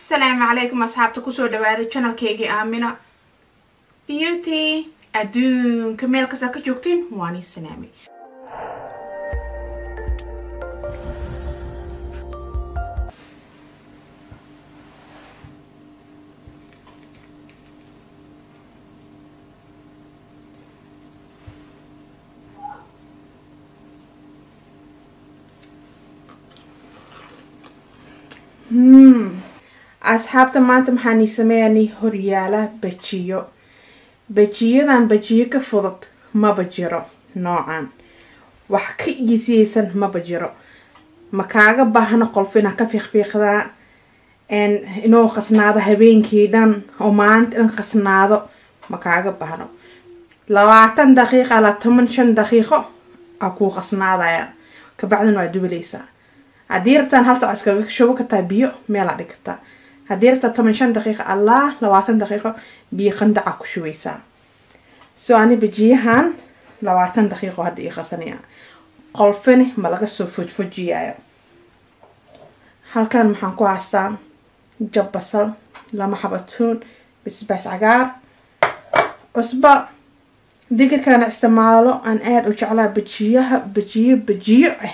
asalaamu calaykum asxaabta kusoo dhawaada janalkeygii aamina beauty adduunka meel kastaa ka joogtiin waanii salaamay asxaabta maanta maxaan ii sameeyanay horyaala bajiyo bajiyadan bajiyo ka fudud maba jiro noocan wax ka iisiyeysan maba jiro ma kaaga baahno qolfina ka fiiqfiiqdaa inuu qasnaado habeenkii dhan oo maalinta dhan qasnaado ma kaaga baahno labaatan daqiiqa la toban shan daqiiqo aa kuu qasnaadaya kabacdina waa dubaleysaa haddii rabtaan hal sac iskaga shubo kartaa biyo meelaa dhig kartaa haddii rabtaa toban shan daqiiqa allah labaatan daqiiqo biyo qandaca ku shubaysaa soo ani bajiyahan labaatan daqiiqo hadda ii qasanaya qolfini ma laga soo fojfojiyayo halkan maxaan ku haystaa jab basal lama xabatuun bisbaas cagaar cusba digirkana isticmaalo aan aada u jeclaa bajiyaha bajiyo bajiyo ah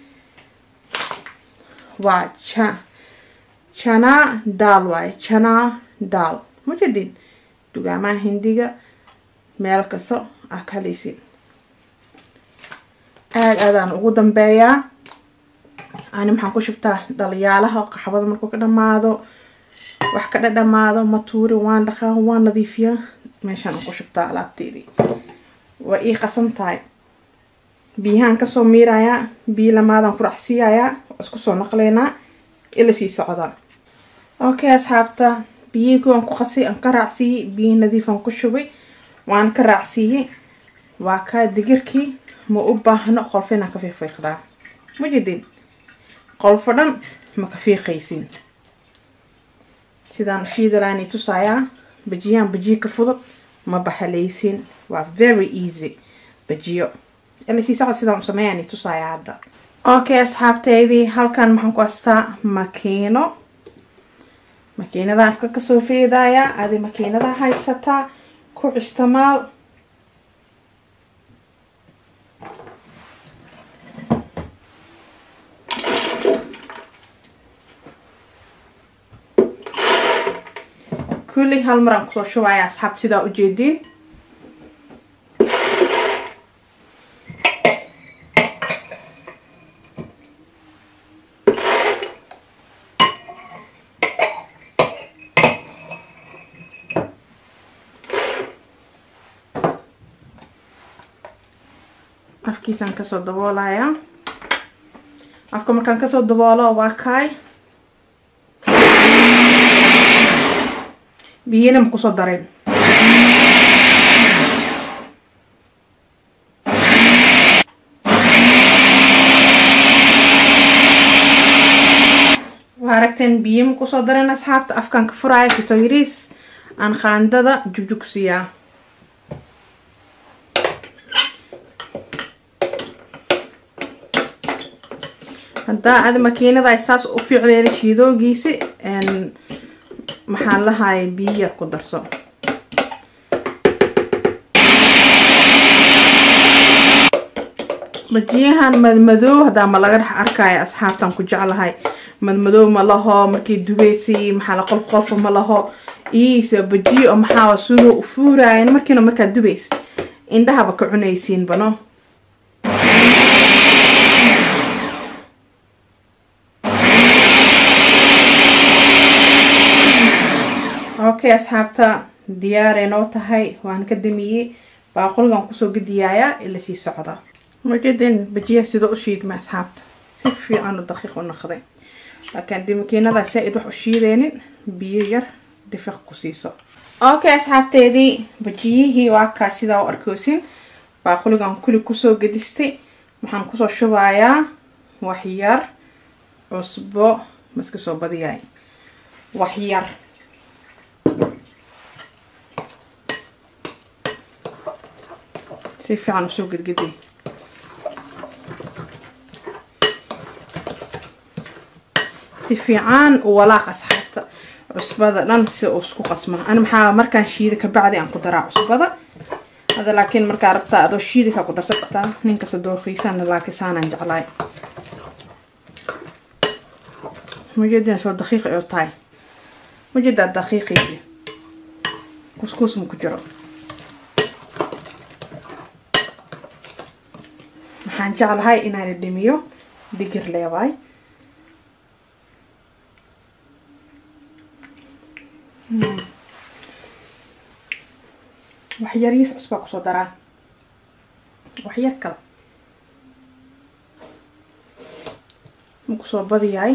waa ja janaa daal waaye janaa daal mujadin dugaamaha hindiga meel kasto ah kaleysin aada aadaan ugu dambeeyaa ani maxaan ku shubtaa dhaliyaalaha qaxbada markuu ka dhamaado wax ka dhadhamaado matuuri waan dhaqaa waan nadiifiyaa meeshaan aan ku shubtaa alaabteedii waa ii qasan tahay biyahaan kasoo miirayaa biyo lamaadaan ku racsiiyayaa isku soo naqleynaa ila sii socdaa okay asxaabta biyihii waan ku qasay aan ka raacsiiyey biyihi nadiifaan ku shubay waan ka raacsiiyey waa kaa digirkii ma u baahno qolfo inaan ka fiiqfiiqdaa mujadin qolfo dhan ma ka fiiqaysin sidaan ushiidalaani tusayaa bajiyahan bajiyo ka fudud ma baxalaysin waa very easy bajiyo ila sii socod sidaan u sameeyaani tusayaa hadda okay asxaabteydii halkan maxaan ku astaa makiino makiinada afka kasoo feedaya adi makiinada haysataa ku isticmaal kulli hal maraan kusoo shubaya asxaabta sidaa ujeediin afkiisaan kasoo daboolaya afka markaan kasoo daboolo waa kaay biyina ma kusoo darin waa aragteen biyo ma kusoo darin asxaabta afkaan ka furaya kasoo yariis aan qaandada jugjugsiyaa haddaa adi makiinada saas u fiicdeeda shiidoogiisi maxaan lahaay biyo yar ku darso bajiyahan madmadoow haddaa ma laga dhex arkaayo asxaabtan ku jeclahay madmadoow ma laho markii dubeysay maxaa la qolf qolfa ma laho iisa bajiyo oo maxaa siduu u fuuraayan markiina markaad dubeys indhahaba ka cunaysiin bano okay asxaabta diyaaray noo tahay waan ka damiyey baaqoligan kusoo gediyayaa ila sii socda majedin bajiyaha sida u shiidma asxaabta si fiican u daqiiq u naqday laakiin dii makiinada saa-id wax u shiideynin biyo yar difiq ku siiso okay asxaabteedii bajiyihii waa kaa sidaa u arkoosin baaqoligan kuli kusoo gedistay waxaan kusoo shubayaa wax yar cusbo maska soo badiyaay wax yar si fiican usoo gedgedi si fiican u walaaq asxaabta cusbada dhan si uu isku qasma ani maxaa markaan shiida kabacdi aan ku daraa cusbada hada laakiin markaa rabtaa adoo shiidaysaa ku darsan kartaa ninkasta dooqiisana laakiin saanaan jeclaay majeedina soo daqiiqi oo tahay majeedaa daqiiqiisi kuskuus ma ku jiro waxaan jeclahay inaan dhimiyo digir leewaay wax yariis cusbaa kusoo daraa wax yar kale ma kusoo badiyahay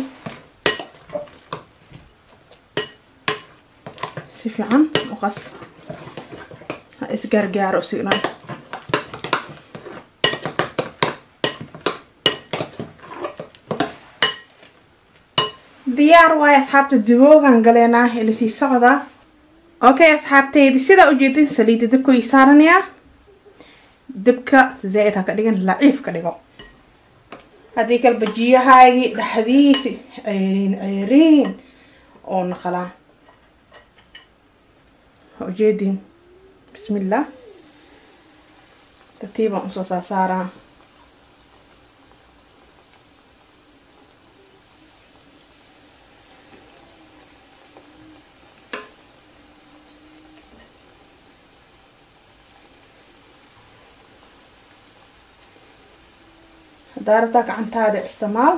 si fiican u qas ha isgaargaaro si dhan diyaar waayo asxaabta duboogan galeenaa ilasii socdaa okay asxaabteydi sidaa ujeedin saliida dabka ii saaranayaa dabka zaa-id ha ka dhigan laciif ka dhigo haddii kale bajiyahaagii dhexdiisi ayriin ayriin oo naqalaa ha ujeedin bismillah tartiibaan usoo saasaaraa haddaa rabtaa gacantaada isticmaal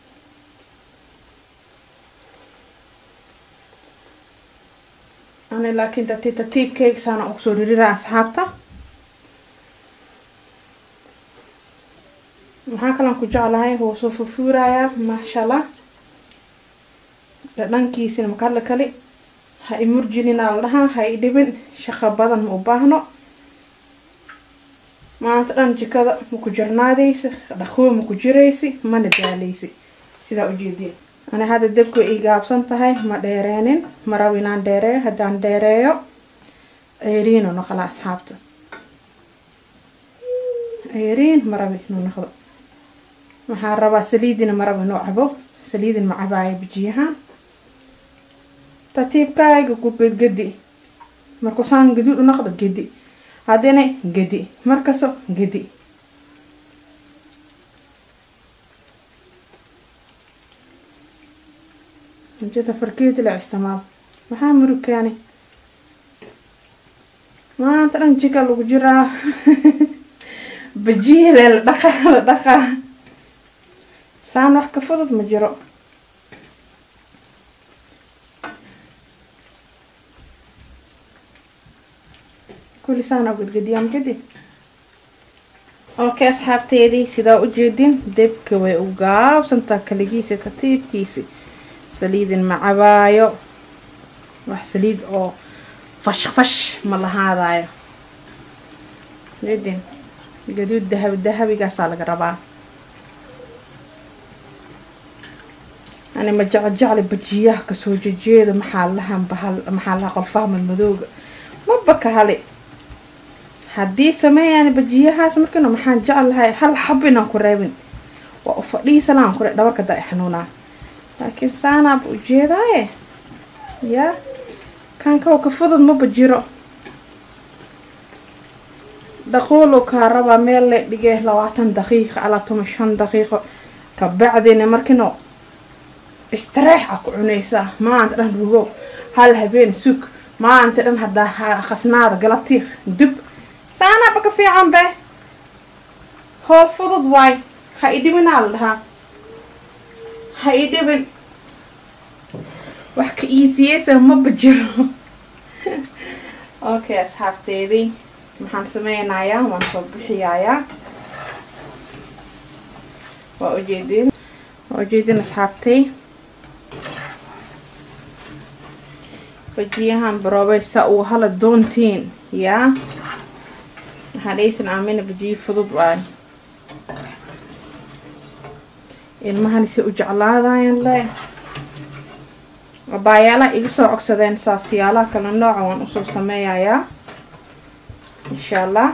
ani laakiin tartiib tartiibkeyga saana ugu soo ririraa asxaabta maxaa kalan ku jeclahay wuu soo fufuurayaa maasha allah dhadhankiisina makala kali ha imurjininaa la dhahaa ha i dhibin shaqo badan ma u baahno maanta dhan jikada maku jarnaadaysi dhaqwo maku jiraysi mana daaleysi sidaa ujeediin ani hadda dabka ii gaabsan tahay ma dheereenin ma rabo inaan dheereeyo haddaan dheereeyo ayriinu noqola asxaabta ayriin ma rabi inuu noqdo waxaan rabaa saliidina ma rabo inuu cabo saliidin ma cabaayo bijiyahaan tartiibkaaga ku gedgedi markuu saan gaduud u noqdo gedi haddina gedi markaso gedi mujada farkeeti la isticmaal maxaa murugkaani maanta dhan jika lagu jiraa bajiile la dhaqaa la dhaqaa saan wax ka fudud ma jiro kulli saan gedgediyaa mujadi okay asxaabteedii sidaa ujeedin debka way u gaabsantaa kaligiisi tartiibkiisi saliidin ma cabaayo wax saliid oo fash fash ma lahaadayo jedin gaduud dahabi dahabigaasaa laga rabaa ani ma jecel jecli bajiyaha kasoo jejeeda maxaa lahan bahal maxaa laha qolfaha madmadooga maba ka hali haddii sameeyaan bajiyahaas markana maxaan jeclahay hal xab inaan ku reebin waa u fadhiisanaan kure dhabarka da xanuunaa laakiin saanaaba ujeedaaye yaa kan kaw ka fudud maba jiro dhaquulow kaa rabaa meel le dhigee labaatan daqiiqa alaa toban shan daqiiqo kabacdina markino istareex a ku cunaysaa maanta dhan rugow hal habeen sug maanta dhan haddaa khasnaada galabtii dub saanaaba ka fiican be hool fudud waay ha i dhibinaa la dhahaa ha i dhibin wax ka iisiyeysa maba jiro okay asxaabteedii maxaan sameynayaa waan soo bixiyaayaa waa ujeedin waa ujeedin asxaabtay bajiyahan baroobeysa uu hala doontiin yaa hadhaysan aamina bajiyi fudud waay ilmahani se u jeclaadayan le abaayaalaha iga soo cogsadeen saasiyaalaha kala nooca waan usoo sameeyayaa insha allah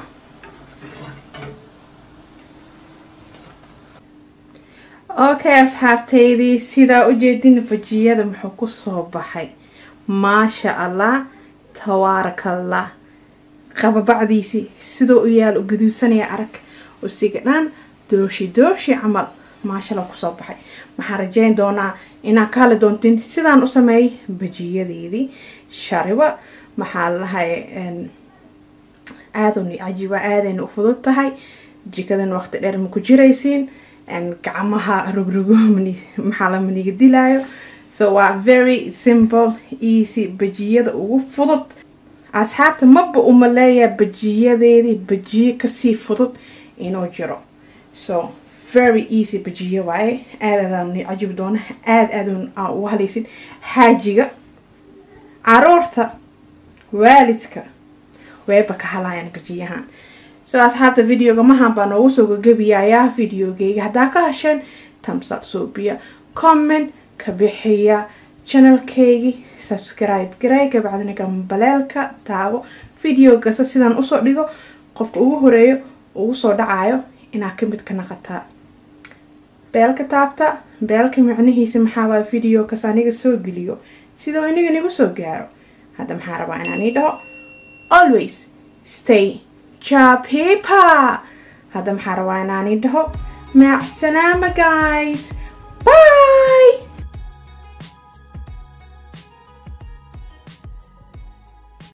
okay asxaabteydii sidaa ujeedina bajiyada muxuu kusoo baxay maasha allah tabaarakallah qababacdiisii sidoo u yaal u gaduudsanaya arag usiga dhan dooshi dooshi camal maashala kusoo baxay waxaan rajeyn doonaa inaa ka hadli doontiin sidaan u sameeyay bajiyadeedii shariba maxaa lalahay aadun cajiiba aadayna u fudud tahay jikadan waqti dheer ma ku jiraysiin gacmaha rogrogo maxaa la maniga dilaayo so waa very simple easy bajiyada ugu fudud asxaabta maba uma leeyaa bajiyadeedii bajiyo kasii fudud inuu jiro so very easy bajiyo waaye aadaadaan cajibi doona aada aadun aa ugu halaysid xaajiga caruurta waalidka wayba ka halayaan bajiyahan so asxaabta videoga mahan baa noogu soo gagabiyayaa videogeyga haddaa ka hesheen tamsab suubiya comment ka bixiya channelkeygi subscribe garay kabacdina gambaleelka taabo video kasta sidaan usoo dhigo qofka ugu horeeyo ugu soo dhacayo inaa kamid ka naqataa beelka taabta beelka micnihiisa maxaawaa video kas aniga soo geliyo sidoo iniga nigu soo gaaro hadda maxaa rabaa inaan ii dhaho always stay japipa hadda maxaa rabaa inaan ii dhaho maacsalaama guys